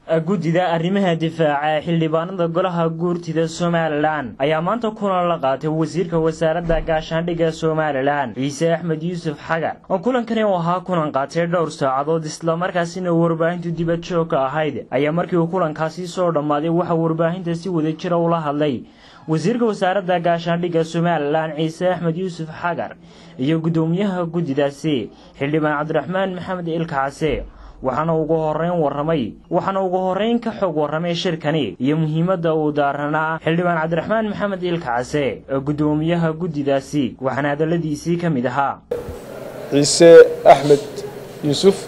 guddida arrimaha difaaca ee xildhibaanada golaha guurtida somalilan ayaa maanta kulan la qaatay wasiirka wasaaradda gaashaandhigga somalilan ciise axmed yuusuf xagar oo kulankani uu ahaa kulan qaatay dhowr saacadood islamarkaasina warbaahintu dibad joog ka ahayd ayaa markii uu kulankaasi soo dhammaaday waxaa warbaahinta si wada jira ula hadlay wasiirka wasaaradda gaashaandhigga somalilan ciise axmed yuusuf xagar iyo guddoomiyaha guddidaasi xildhibaan cabdiraxmaan maxamed ilkacase waxaana ugu horeyn waramay waxaana ugu horeyn ka xog warramay shirkani iyo muhiimadda uu daaranaa xildhibaan cabdiraxmaan maxamed ilkacase ee guddoomiyaha guddidaasi waxaana hadalladiisii ka mid ahaa ciise axmed yuusuf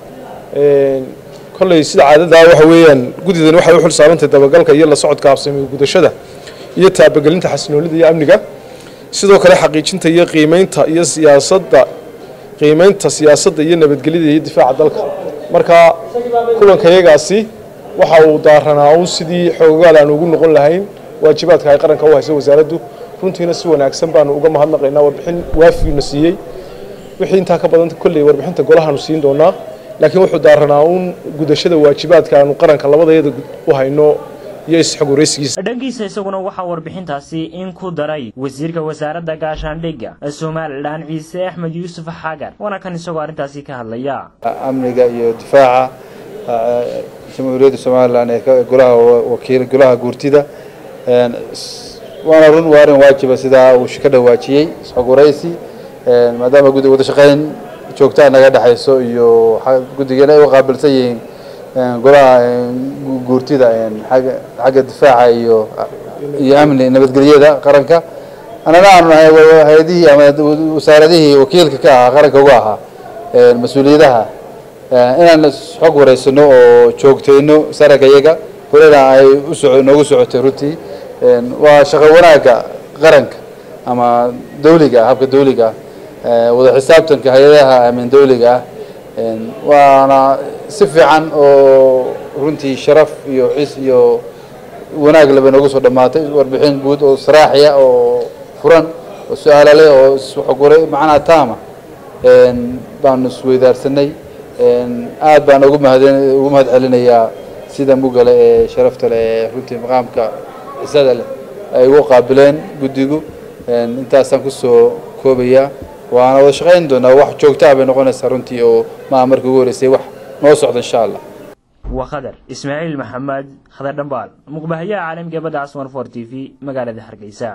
kolley sida caadadaa waxa weeyaan guddidan waxay u xil saarantahay dabagalka iyo la socodka habsami gudashada iyo taabagelinta xasinoolida iyo amniga sidoo kale xaqiijinta iyo qiimeynta iyo siyaasadda qiimeynta siyaasadda iyo nabadgelyada iyo difaaca dalka marka kulankayagaasi waxa uu daaranaa uun sidii xoogaal aan ugu noqon lahayn waajibaadka ay qaranka u hayso wasaaraddu runtiina si wanaagsan baanu uga mahadnaqaynaa warbixin waafiuna siiyey wixii intaa ka badan kolley warbixinta golahaanu siin doonaa laakiin wuxuu daaranaa uun gudashada waajibaadka aanu qaranka labadayada u hayno dhankiisa isaguna waxaa warbixintaasi in ku daray wasiirka wasaaradda gaashaandhigga ee somalilan ciise axmed yuusuf xagar waana kan isagoo arrintaasi ka hadlaya amniga iyo difaaca jamhuuriyadda somalilan ee golaha wakiil golaha guurtida waana run waa arrin waajiba sidaa uu ka dhawaajiyey isxogwaraysi maadaama guddi wada shaqayn joogtaa naga dhexayso iyo guddigeena ay u qaabilsan yihiin golaha guurtida xagga difaaca iyo iyo amni nabadgelyada qaranka annana aanu nahay hay-adihii ama wasaaradihii wakiilka ka ahaa qaranka uga ahaa mas-uuliyadaha inaan xog wareysano oo joogteyno saranka iyaga horena ay uso noogu socotay runtii waa shaqo wanaagga qaranka ama dawliga ah habka dawliga ah wada xisaabtanka hay-adaha amin dawliga ah waana si fiican oo runtii sharaf iyo xis iyo wanaag laba noogu soo dhammaatay warbixin guud oo saraaxiya oo furan oo su-aala leh oo isxogure macnaha taama baanu isweydaarsanay aad baan ugu mahad ugu mahad celinayaa sida mugale ee sharafta leh ee runtii maqaamka cisada leh ay ugu qaabileen guddigu intaasaan kusoo koobayaa waana wada shaqayn doonaa wax joogtaa bay noqonaysaa runtii oo maa markii ugu horeysay wax noo socda insha allah waa khadar ismaaciil maxamed khadar dhambaal muqbahayaha caalamka badda casmar for t v magaalada hargeysa